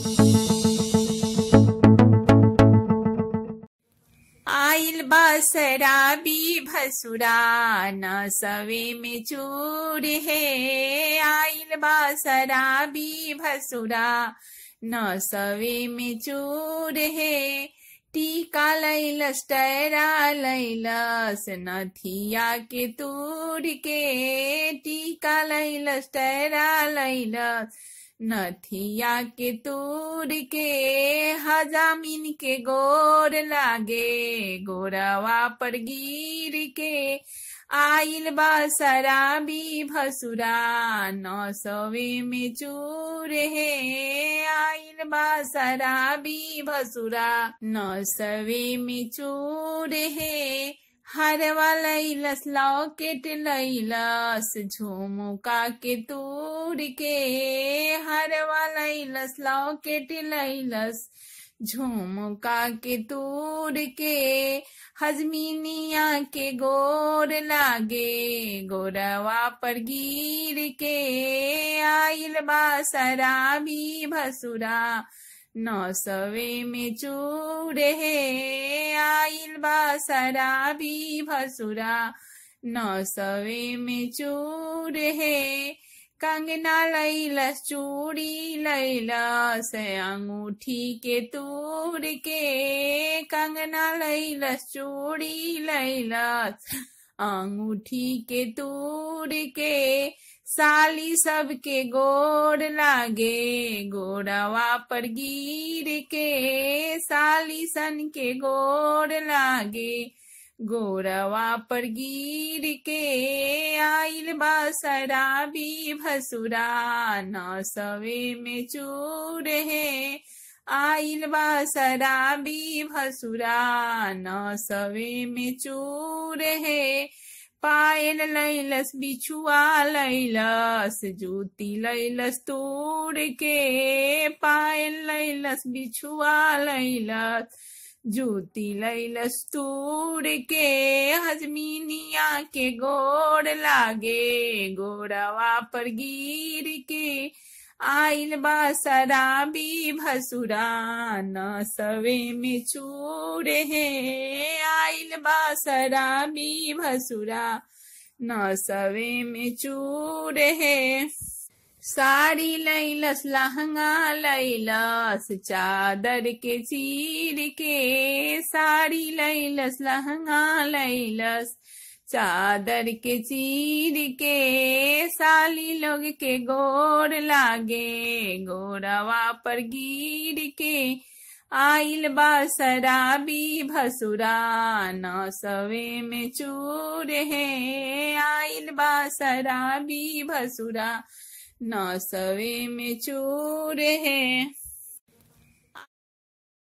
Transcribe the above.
आइल बा शराबी भसुरा न सवे में चूर है आइल बा शराबी भसुरा न सवे में चूर है टीका लैलस टैरा लैलस नथिया के तूर के टीका लैलस टैरा लैलस नथिया के तूर के हजामिन के गोर लागे गोरवा पर गिर के आइल बा शराबी भसुरा नौ सवे में चूर है आइल बा शराबी भसुरा नौ सवे में चूर है हरवा लैलस लॉकेट लैलस झुमुका के तूर के हरवा लैलस लॉकेट लैलस झुमुका के तूर के हजमीनिया के गोर लागे गोरवा पर गिर के आइल बा शराबी भसुरा नौ सवे में चूर है आइल बा शराबी भसुरा नौ सवे में चूर है कंगना लैलस चूड़ी लैलस अंगूठी के तूर के कंगना लैलस चूड़ी लैलस अंगूठी के तूर के साली सबके गोर लागे गोरवा पर गिर के साली सन के गोर लागे गोरवा पर गिर के आइल बा शराबी भसुरा न सवे में चूर है आइल बा शराबी भसुरा न सवे में चूर है पायल लैलस बिछुआ लैलस जूती लैलस तोड़ के पायल लैलस बिछुआ लैलस जूती लैलस तोड़ के हजमीनिया के गोड़ लागे गोरवा पर गिर के आइल बा शराबी भसुरा न सवे में चूर है आइल बा शराबी भसुरा न सवे में चूर है साड़ी लैलस लहंगा लैलस चादर के चीर के साड़ी लैलस लहंगा लैलस चादर के चीर के साली लोग के गोर लागे गोरवा पर गिर के आइल बा शराबी भसुरा न सवे में चूर है आइल बा शराबी भसुरा न सवे में चूर है